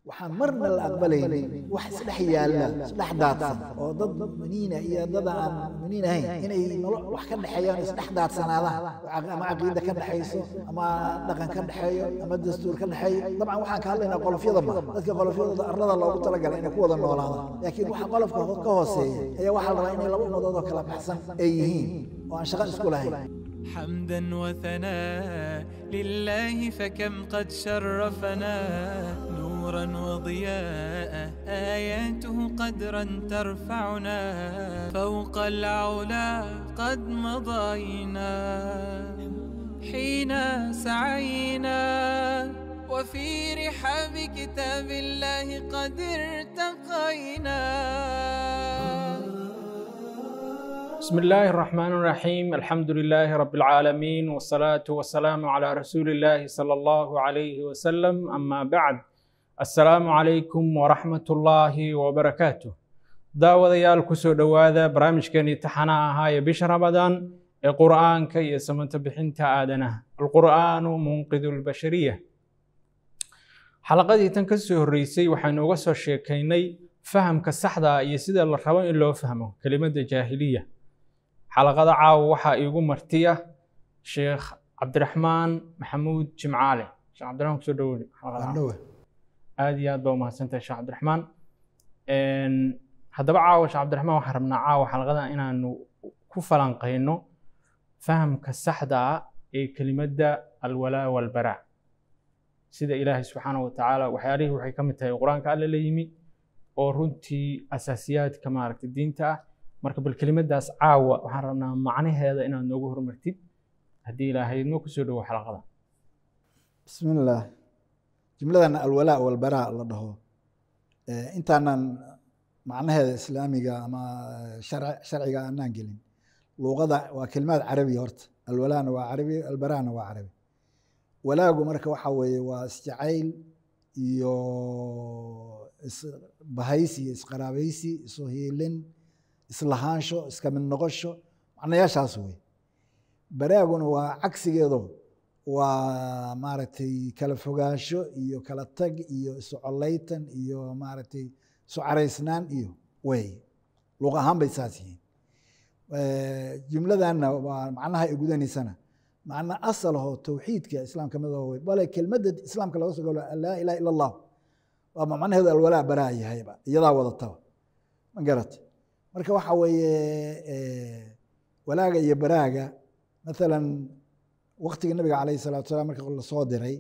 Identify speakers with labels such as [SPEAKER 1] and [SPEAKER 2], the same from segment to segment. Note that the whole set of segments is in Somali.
[SPEAKER 1] waxaan marna la aqbalaynin wax isdhex yaalla isdhex daadsan oo dad muminiina iyo dad aan muminiin ahayn inay wax ka dhexeeyaan isdhex daadsanaadaan ama caqiida ka dhexayso ama dhaqan ka dhexeeyo ama dastuur ka dhexeeyo dabcan waxaan ka hadlaynaa qolofyada ma dadka qolofyadooda arlada loogu talagalay inay ku wada noolaadaan laakiin waxa qolofka ka hooseeya ayaa waxaa la rabaa inay laba ummadood oo kala baxsan ay yihiin oo aan shaqo isku lahayn
[SPEAKER 2] حمدا وثناء لله فكم قد شرفنا نورا وضياء آياته قدرا ترفعنا فوق العلا قد مضينا حين سعينا وفي رحاب كتاب الله قد ارتقينا
[SPEAKER 3] بسم الله الرحمن الرحيم الحمد لله رب العالمين والصلاة والسلام على رسول الله صلى الله عليه وسلم أما بعد السلام عليكم ورحمة الله وبركاته daawadayaal kusoo dhowaada barnaamijkeenii taxana ahaa ee bisha ramadaan ee qur'aanka iyo samanta bixinta aadanaha alqur'aanu munqidu lbashariya xalaqadii tan ka soo horreysay waxaynu uga soo sheekaynay fahamka saxda iyo sida la rabo in loo fahmo kelimadda jaahiliya xalaqada caawa waxaa iigu martiya sheekh cabdiraxmaan maxamuud jimcaale sheekh cabdiraxmaan kusoo dhawoodi aad iyo aad baa umahadsantahay sheekh cabdiraxmaan haddaba caawa sheekh cabdiraxmaan waxaan rabnaa caawa xalaqada inaanu ku falanqayno fahamka saxda ah ee kelimadda alwalaa walbaraa sida ilaahay subxaanahu watacaala waxyaalihii waxay ka mid tahay qur-aanka alle la yimi oo runtii asaasiyaadka maaragtay diinta ah marka bal kelimadaas caawa waxaan rabnaa macnaheeda inaad noogu hormartid haddii ilaahay noo kusoo dhowo xalaqada
[SPEAKER 1] bismi illaah jumladan alwalaa walbaraa la dhaho intaanan macnaheeda islaamiga ama sharciga aanaan gelin luuqada waa kelimaad carabi horta alwalaana waa carabi albaraana waa carabi walaagu marka waxa weeye waa isjacayl iyo isbahaysi iyo isqaraabaysi isu hiilin islahaansho iska mid noqosho macnayaashaas wey baraaguna waa cagsigeedo waa maaragtay kala fogaansho iyo kala tag iyo isu collaytan iyo maaragtay isu caraysnaan iyo wey luuq ahaan bay saas yihiin jumladanna waa macnaha ay gudanaysana macna asalho towxiidka islaamka mid wey bale kelmadda islaamka laga soo galo laa ilaha ila allah waa macnaheedu alwalaa baraa yahayba iyadaa wadataba ma garata marka waxa weeye walaaga iyo baraaga maalan waktiga nabiga calayh salatu salam marka lasoo diray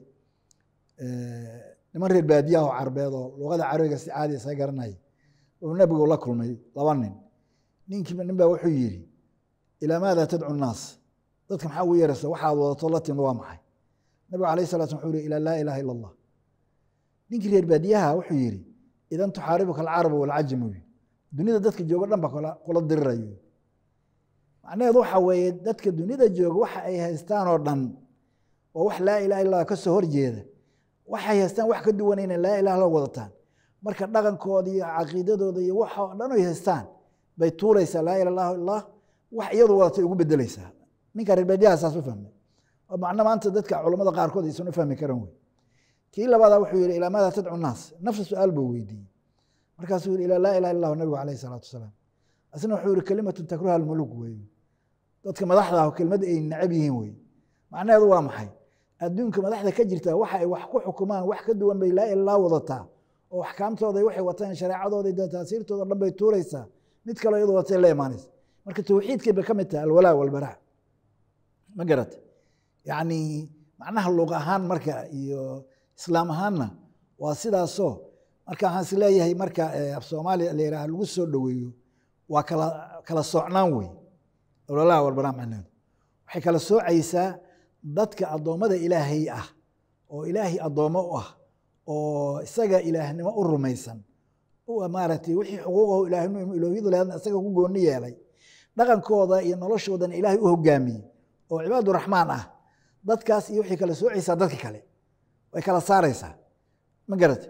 [SPEAKER 1] niman reer baadiyaha oo carbeed oo luqada carabiga si caadi isaga garanaya uu nabigu la kulmay laba nin ninkiiba nin baa wuxuu yidhi ilaa maada tadcu nnaas dadka maxaa ugu yeeraysa waxaad wadato la timid waa maxay nabigu alayh salat slam wuxuu yihi ilaa laa ilaha ila allah ninkii reer baadiyaha wuxuu yidhi idan tuxaaribuka alcarabu walcajamu dunida dadka joogo dhan ba kula dirirayo macnaheedu waxa weeye dadka dunida jooga waxa ay haystaan oo dhan oo wax laa ilaha illallah ka soo horjeeda waxay haystaan wax ka duwan inay laa ilaha la wadataan marka dhaqankooda iyo caqiidadooda iyo waxa oo dhan ay haystaan bay tuuraysaa laa ilaha illallah wax iyadu wadatay ugu bedeleysaa ninka reer baadiyaha saas u fahmay oo macno maanta dadka culammada qaarkood aysan u fahmi karan wey kii labaada wuxuu yihi ilaa maada tadcu naas nafsa su-aal buu weydiiyey markaasuu yihi ilaa laa ilaha illahu nabigu alayh salaatu wasalaam asna wuxuu yihi kelimatun takruha almuluk wey dadka madaxda ah kelmad ay necab yihiin wey macnaheedu waa maxay adduunka madaxda ka jirta waxa ay wax ku xukumaan wax ka duwan bay laa ilaha wadataa oo axkaamtooda waxay wataan shareecadooda taasiirtooda dhan bay tuuraysaa mid kaloo iyadu watay la imaanaysa marka towxiidkay bay ka mid tahay alwalaa walbaraa ma garata yacni macnaha luuq ahaan marka iyo islaam ahaanna waa sidaasoo marka waxaan is leeyahay marka af soomaaliya la yidhaha lagu soo dhoweeyo waa kala kala soocnaan wey ololaha walbaraa macneedu waxay kala soocaysaa dadka addoommada ilaahay ah oo ilaahay addoommo u ah oo isaga ilaahnimo u rumaysan maaragtay wixii xuquuqahu ilaahnimo iloohyadu leedna isaga ku gooni yeelay dhaqankooda iyo noloshoodana ilaahay u hogaamiyey oo cibaaduraxmaan ah dadkaas iyo waxay kala soocaysaa dadka kale way kala saaraysaa ma garata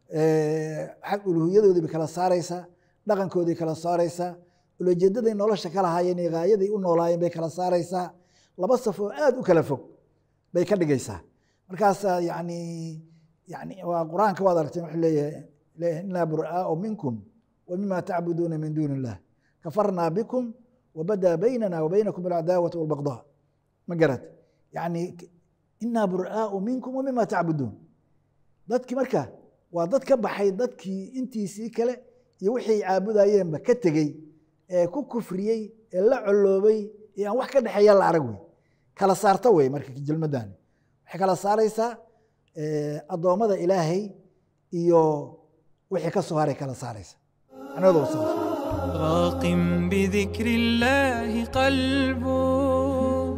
[SPEAKER 1] xag uluhiyadoodii bay kala saaraysaa dhaqankoodii kala saaraysaa ulajeedaday nolosha ka lahaayeen iyo gaayaday u noolaayeen bay kala saaraysaa laba saf oo aad u kala fog bay ka dhigaysaa markaasaa yacni yani waa qur-aanka waad aragteen wuxuu leeyahay leeyahay inaa bur'aau minkum wa mima tacbuduuna min duuni illah kafarnaa bikum wabadaa baynana wa baynakum alcadaawatu walbagdaa ma garat yani inaa bur'aau minkum wa mima tacbuduun dadkii marka waa dad ka baxay dadkii intiisii kale iyo wixii caabudayeenba ka tegey ee ku kufriyey ee la coloobay ee aan wax ka dhexeeya la arag wey kala saarta wey marka jelmadani waxay kala saaraysaa addoommada ilaahay iyo wixii ka soo haray kala saaraysa macnaheedu waa saas
[SPEAKER 2] راق بذكر الله قلبه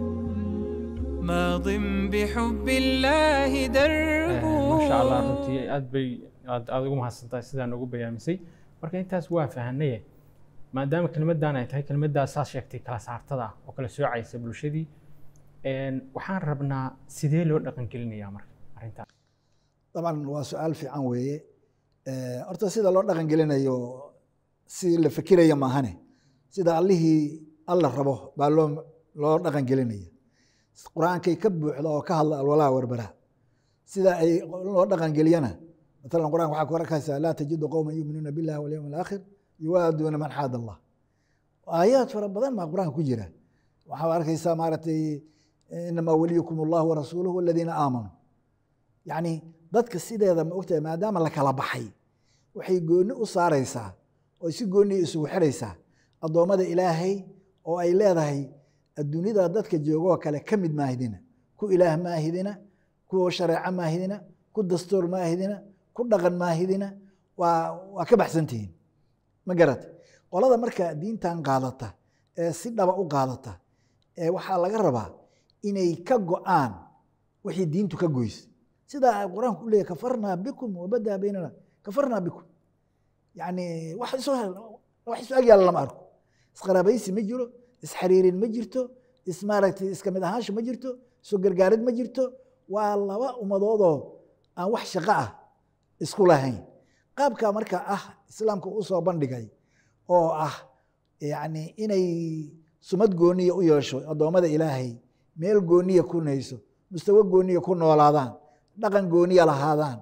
[SPEAKER 2] ماض بحب الله دربه
[SPEAKER 3] masha allah runtii aad bay aad aad ugu mahadsantahay sidaan ugu bayaamisay marka intaas waa fahanaye maadaama kelmaddan ay tahay kelmaddaas saas sheegtay kala saartada oo kala soocaysa bulshadii waxaan rabnaa sidee loo dhaqangelinayaa marka arrintaas
[SPEAKER 1] طبعا waa su-aal fiican weeye horta sida loo dhaqan gelinayo si la fikiraya maahane sida allihii alla rabo baa loo loo dhaqan gelinaya qur-aankay ka buuxda oo ka hadla alwalaa warbara sida ay loo dhaqan geliyana matalan qur-aanka waxaa ku arkaysaa laa tajidu qowman yuuminuuna billahi walyawmi alaakhir yuwaaduuna man xaada allah aayaad fara badan baa qur-aanka ku jira waxaa arkaysaa maaragtay inamaa waliyukum allahu warasuuluhu waladiina aamanuu yacni dadka sideeda ma ogtahay maadaama la kala baxay waxay gooni u saaraysaa oo si gooniya isugu xiraysaa addoommada ilaahay oo ay leedahay adduunyada dadka joogoo kale ka mid maahidina ku ilaah maahidina ku shareeco maahidina ku dastuur maahidina ku dhaqan maahidina waa waa ka baxsantihiin ma garata qolada marka diintan qaadata ee si dhaba u qaadata ee waxaa laga rabaa inay ka go-aan wixii diintu ka goysay sidaa qur-aanku u leeyahy kafarnaa bikum wabadaa baynana kafarnaa bikum yani wax isu wax isu agyaala lama arko isqaraabaysi ma jiro isxariirin ma jirto ismaaragtay iska mid ahaansho ma jirto isu gargaarid ma jirto waa laba ummadoodoo aan wax shaqo ah isku lahayn qaabka marka ah islaamka u soo bandhigay oo ah yani inay sumad gooniya u yeesho addoommada ilaahay meel gooniya ku nayso mustawo gooniya ku noolaadaan dhaqan gooniya lahaadaan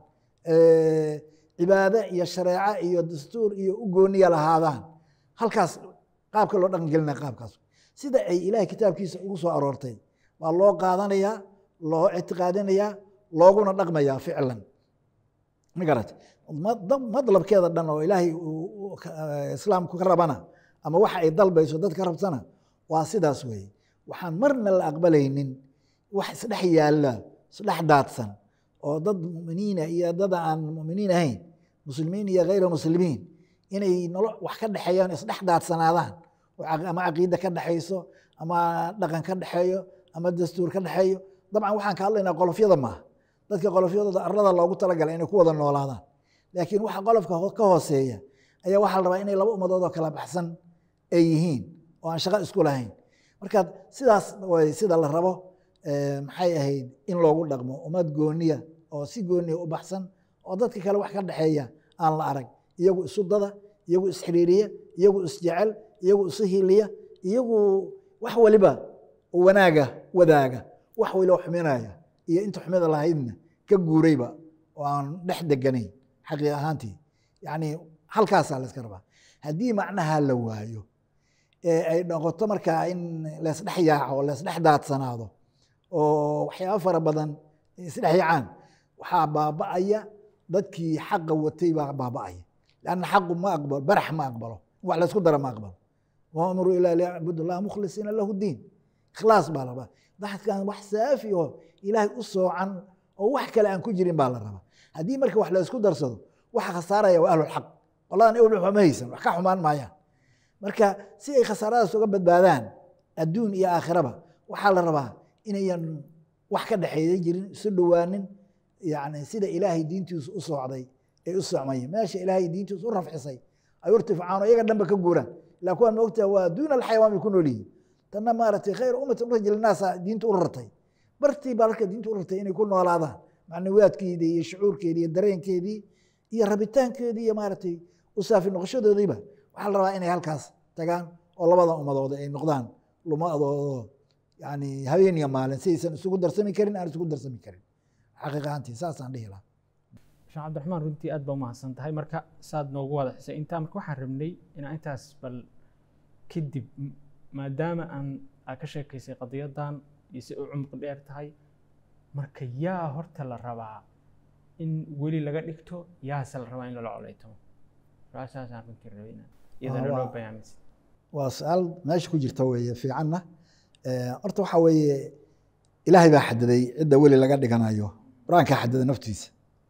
[SPEAKER 1] cibaado iyo shareeco iyo dastuur iyo u gooniya lahaadaan halkaas qaabka loo dhaqan gelinaya qaabkaas sida ay ilahay kitaabkiisa ugu soo aroortay waa loo qaadanayaa loo ictiqaadinayaa looguna dhaqmayaa ficlan ma garata madlabkeeda dhan oo ilaahay islaamku ka rabana ama waxa ay dalbayso dad ka rabtana waa sidaas weeye waxaan marna la aqbalaynin wax isdhex yaalla isdhex daadsan oo dad muminiina iyo dad aan muminiin ahayn muslimiin iyo hayra muslimiin inay nolo wax ka dhexeeyaan isdhex daadsanaadaan ama caqiida ka dhexayso ama dhaqan ka dhexeeyo ama dastuur ka dhexeeyo dabcan waxaan ka hadlaynaa qolofyada maaha dadka qolofyadooda arlada loogu talagalay inay ku wada noolaadaan laakiin waxa qolofka ka hooseeya ayaa waxaa la rabaa inay laba ummadood oo kala baxsan ay yihiin oo aan shaqo isku lahayn marka sidaas way sida la rabo maxay ahayd in loogu dhaqmo ummad gooniya oo si gooniya u baxsan oo dadka kale wax ka dhexeeya aan la arag iyagu isu dada iyagu isxiriiriya iyagu isjecel iyagu isu hiliya iyagu wax waliba wanaaga wadaaga wax waliba xuminaya iyo inta xumida lahaydna ka guurayba oo aan dhex deganayn xaqiiq ahaantii yani halkaasaa la iska rabaa haddii macnaha la waayo ee ay noqoto markaa in leesdhex yaaco leesdhex daadsanaado oo waxyaaba fara badan isdhex yaacaan waxaa baaba'aya dadkii xaqa watay baa baaba'aya lanna xaqu ma aqbalo barax ma aqbalo wax laysku dara ma aqbalo wa amruu ilaa liyacbud allah mukhlisiina lahu diin ikhlaas baa la rabaa dadkan wax saafi oo ilaahay u soocan oo wax kale aan ku jirin baa la rabaa haddii marka wax laysku darsado waxa khasaaraya waa ahlulxaq qoladan ewel ma haysan wax ka xumaan maayaan marka si ay khasaaradaas uga badbaadaan adduun iyo aakhiraba waxaa la rabaa inayan wax ka dhexeeya jirin isu dhowaanin yani sida ilaahay diintiisu u soocday ay u socmayeen meesha ilaahay diintiisu u rafcisay ay urtifacaano iyaga dhanba ka guuraan ilaa kuwaan moogtaa waa duuna alxayawaan bay ku nool yihiin tanna maaragtay khayr ummatin urajil naasa diinta u rartay bartii baa marka diinta u rartay inay ku noolaadaan macnawiyaadkeedii iyo shucuurkeedii iyo dareenkeedii iyo rabitaankeedii iyo maaragtay u saafi noqoshadoodiiba waxaa la rabaa inay halkaas tagaan oo labada ummadooda ay noqdaan lumadoodo yani habeen iyo maalin si aysan isugu darsami karin aan isugu darsami karin xaqiiq ahaantii saasaan dhihi lahaa
[SPEAKER 3] sheekh cabdiraxmaan runtii aad baa umahadsan tahay marka saad noogu wada xisay intaa marka waxaan rabnay inaan intaas bal kadib m- maadaama aan aa ka sheekaysay qadiyadan iyo si u cumqi dheer tahay marka yaa horta la rabaa in weli laga dhigto yaase la rabaa in lala colaytamo su-aashaasaan runtii rabay inaan iyadana
[SPEAKER 1] waa-
[SPEAKER 3] loo bayaamisan
[SPEAKER 1] waa su-aal meesha ku jirta weeye fiicanna Eh, horta waxaa weeye ilaahay baa xadiday cidda weli laga dhiganayo qur-aankaa xadiday naftiisa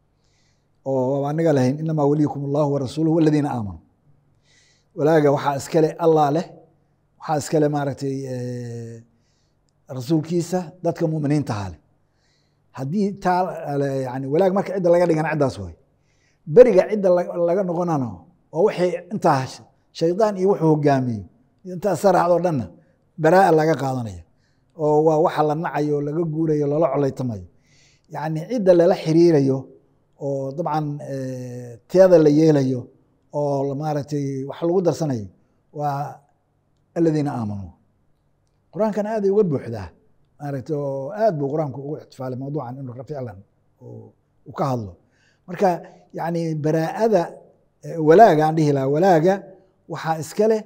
[SPEAKER 1] oo aniga lahayn inamaa waliyukum allahu warasuuluhu waladiina aamanuu walaaga waxaa iskale allah leh waxaa iskale maaragtay eh, rasuulkiisa dadka muminiintaha leh haddii taa eh, yani walaag marka cidda laga dhigana ciddaas way beriga cidda la- laga noqonano oo wixii intaa shaydaan iyo wuxuu hogaamiyo intaa saraacdoo dhanna baraa'a laga qaadanaya oo waa waxa la nacayo oo laga guurayo lala colaytamayo yacni cidda lala xiriirayo oo dabcan eh, teeda la yeelayo oo la- maaragtay wax lagu darsanayo waa aladiina aamanuu qur-aankana aaday uga buuxdaa maaragtay oo aad buu qur-aanku ugu ixtifaalay mawduucan inuu ficlan uu uu ka hadlo marka yacni baraa'ada eh, walaaga aan dhihi lahaa walaaga waxaa iska leh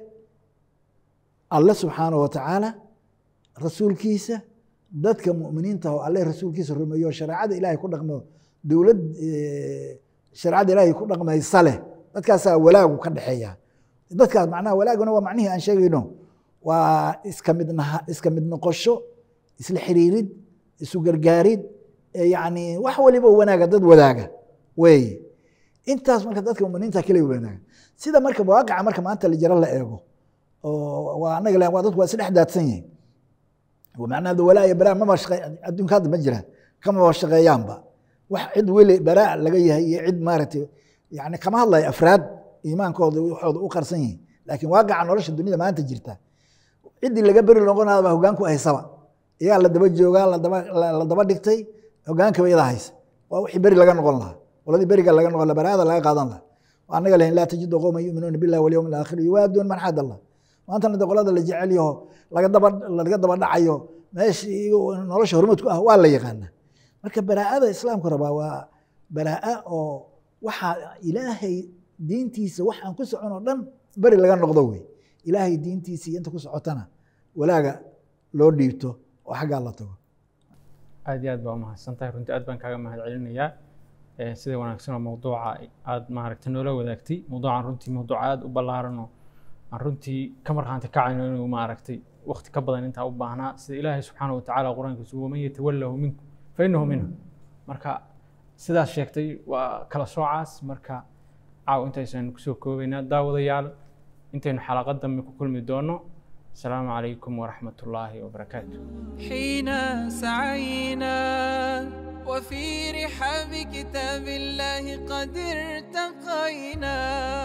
[SPEAKER 1] alle subxaanahu wa tacaala rasuulkiisa dadka mu'miniinta oo alle rasuulkiisa rumeeyo shareecada ilaahay ku dhaqmo dowlad eh, shareecada ilaahay ku dhaqmaysa leh dadkaasaa walaagu ka dhexeeya dadkaas macnaha walaaguna waa macnihii aan sheegayno waa iska mid naha iska mid noqosho isla xiriirid isu gargaarid eh, yacni wax waliba wanaaga dad wadaaga weeye intaas marka dadka muminiinta kale wanaaga sida marka waaqaca marka maanta la jiro la eego oo waa anaga le- waa dadku waa isdhex daadsan yihiin macnaha de walaa iyo baraa maba shaqe adduunka hadda ma jira kamaba shaqeeyaanba wax cid weli baraa laga yahay iyo cid maaragtay yani kama hadlayo afraad iimaankooda waxooda u qarsan yihiin laakiin waaqaca nolosha dunida maanta jirta ciddii laga beri noqonaada baa hogaanku haysaba iyaa la daba joogaa ladaba la daba dhigtay hogaankaba iyada haysa waa wixii beri laga noqon lahaa qoladii beriga laga noqon lahaa baraada laga qaadan lahaa waa anaga lehin laa tajidu qowman yuminuuna billahi walyawmi alaakhir yuwaaduun man xaad allah maantana de qolada la jecel yaho laga daba laga daba dhacayo meeshii nolosha hormadku ah waa la yaqaanaa marka baraa'ada islaamku rabaa waa baraa'a oo waxaa ilaahay diintiisa wax aan ku socon oo dhan beri laga noqdo wey ilaahay diintiisa iyo inta ku socotana walaaga loo dhiibto oo xaggaa la tago
[SPEAKER 3] aad iyo aad baa umahadsan tahay runtii aad baan kaaga mahad celinayaa Eh, sida wanaagsan oo mawduuca aad maaragta noola wadaagtay mawduucan runtii mawduuc aad u ballaaran oo aan runtii ka markhaanti kacayno inuu maaragtay waqti ka badan intaa u baahnaa sida ilaahay subxaana wa tacaala qur-aankiisu waman yatawallahu minkum fa innahu minhu marka sidaas sheegtay waa kala soocaas marka caaw intaysaan kusoo koobaynaa daawadayaal intaynu xalaqad dambe ku kulmi doono asalaamu calaykum waraxmat ullaahi wabarakaatu
[SPEAKER 2] حين سعينا وفي رحاب كتاب الله قد ارتقينا